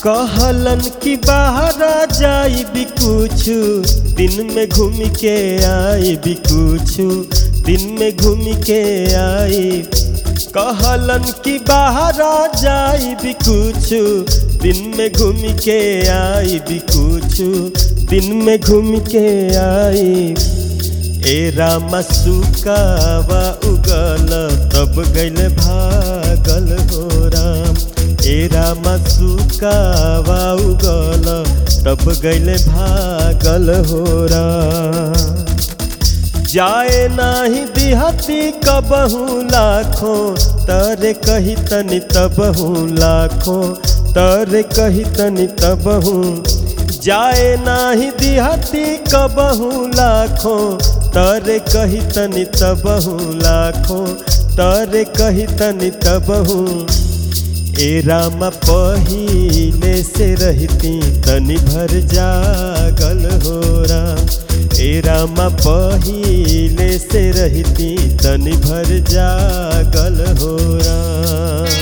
कहलन कि बाहर जाई भी कुछ दिन में घूम के आई भी कुछ दिन में घूम के आई कहलन कि बाहर जाई भी कुछ दिन में घूम के आई भी कुछ दिन में घूम के आई ए रामा सुकावा उगल तब गैल भागल हो राम ए रामा सुकावा उगल तब गैल भागल हो राम जाए नाही दिहती कबहू लाखों तरे कही तनि तबहू लाखों तरे कही तनि तबहू जाए नाही दिहती कबहू लाखों तरे कही तनि तबहू लाखों तरे कही तनि तबहू ए राम पहिले से रहती तनि भर जागल हो राम ए राम पहिले से रहती तनि भर जागल हो राम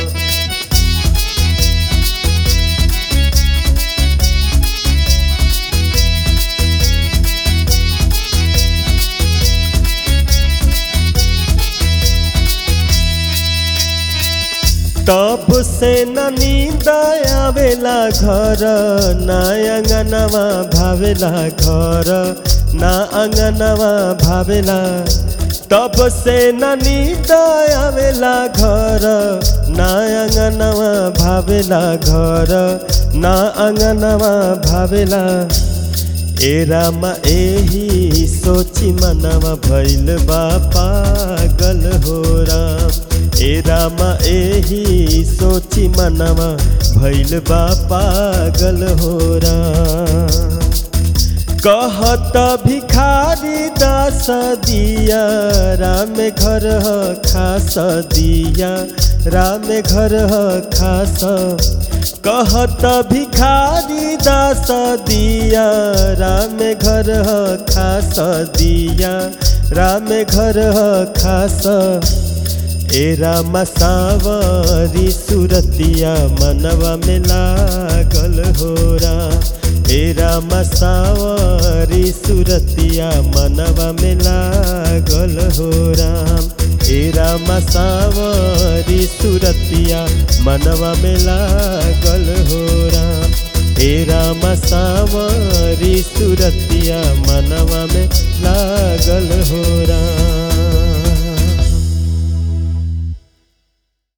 तब से न नींद आवेला घर ना अंगनवा भावेला घर ना अंगनवा भावेला तब से न नींद आवेला घर ना अंगनवा भावेला घर ना अंगनवा भावेला ए रामा एही सोची मनवा भैल बा पागल हो राम ए रामा एही सोची मनवा भैल बा पागल हो राम कहत भिखारी दास दिया राम घर ह खास दिया राम घर ह खास कहत भिखारी दास दिया राम घर ह खास दिया राम घर ह खास ए राम सावरी सुरतिया मनवा में लागल हो राम ए राम सावरी सुरतिया मनवा में लागल हो राम ए राम सावरी सुरतिया मनवा में लागल हो राम ए राम सावरी सुरतिया मनवा में लागल हो राम